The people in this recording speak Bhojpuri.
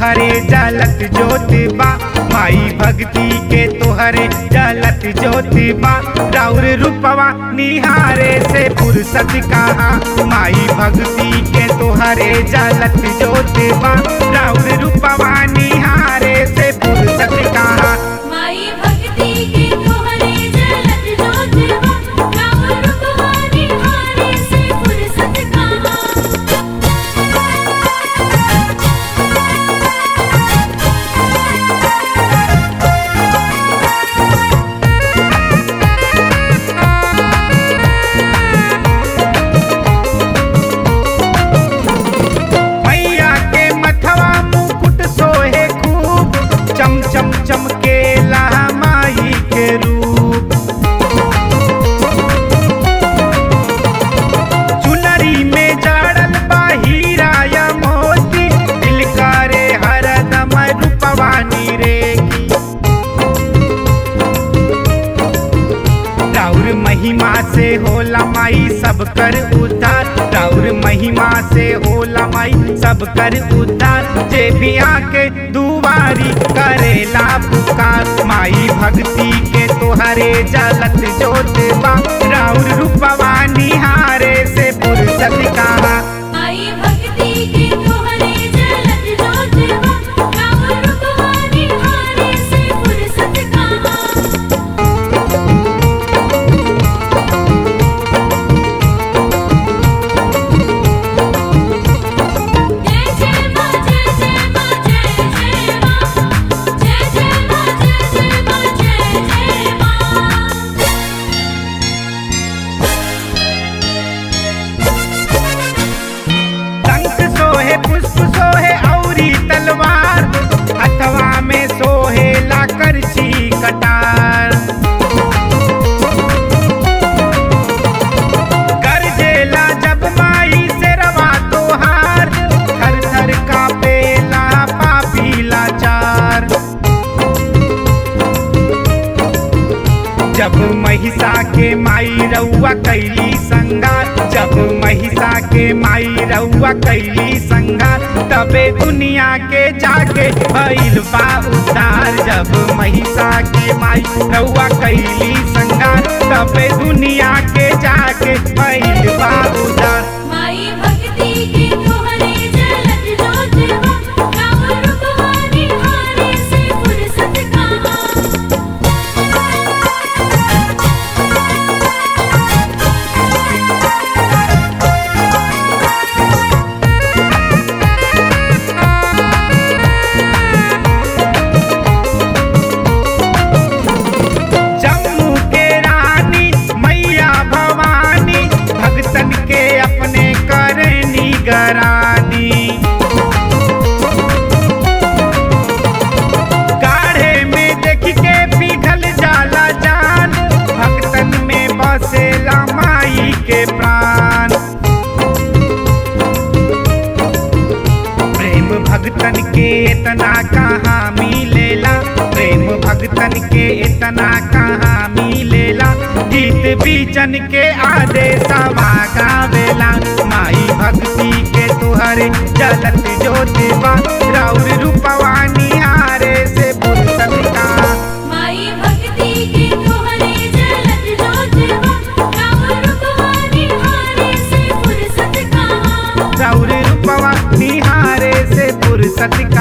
तोहरे जलत जोत बा माई भक्ति के तोहरे जलत जोत बा राउर रूपवा निहारे से फुर्सत कहाँ माई भक्ति के तोहरे जलत जोत बा राउर रूपवा निहारे से फुर्सत कहाँ माई भक्ति के तोहरे जलत जोतवा राम रूपवानी हारे से फुर्सत कहाँ मैया के मथवा मुकुट सोहे खूब चम चम चमके माई के रूप चुनरी में जड़ल बा हीरा या मोती दिल करे हरदम रूपवानी रेगी राउर महिमा से होला माई सब कर उद्धार राउर महिमा से होला माई सब कर उद्धार जे भी आके दुआरी करेला पुकार माई भक्ति के तोहरे जलत जोत बा राउर रूपवा निहारे से फुर्सत कहा माई भक्ति के तोहरे जलत जोतवा राम रूपवानी हारे से फुर्सत कहाँ जय जय मां जय जय मां जय जय मां जय जय मां जय जय मां जय जय मां शंख सोहे पुष्प सोहे औरी तलवार अथवा में सोहे ला करछी कटार गरजेला जब माई से रवा तोहार थर थर का पेला पापी लाचार जब महिषा के माई रउआ कैली संगार जब महिषा के माई रउआ कैली संगार तबे दुनिया के जाके भइल बा उद्धार जब महिषा के माई रउआ कैली संगार तबे दुनिया के जाके भइल बा उद्धार माई भक्ति के तोहरे जलत जोतवा राम रूपवानी हारे से फुर्सत कहाँ जम्मू के रानी मैया भवानी भक्तन के अपने करनी गरानी गाढ़े में देख के पिघल जाला जान भक्तन में बसेला माई के प्राण प्रेम भक्तन के इतना कहाँ मिलेला प्रेम भक्तन के इतना कहाँ मिलेला गीत बीजन के आदेश गावेला माई भक्ति के तुहरे जलत ज्योतिबा राउर रूपवा निहारे से फुर्सत का माई भक्ति के तोहरे जलत जोतवा राम रूपवानी हारे से फुर्सत कहाँ राउर रूपवा निहारे से फुर्सत का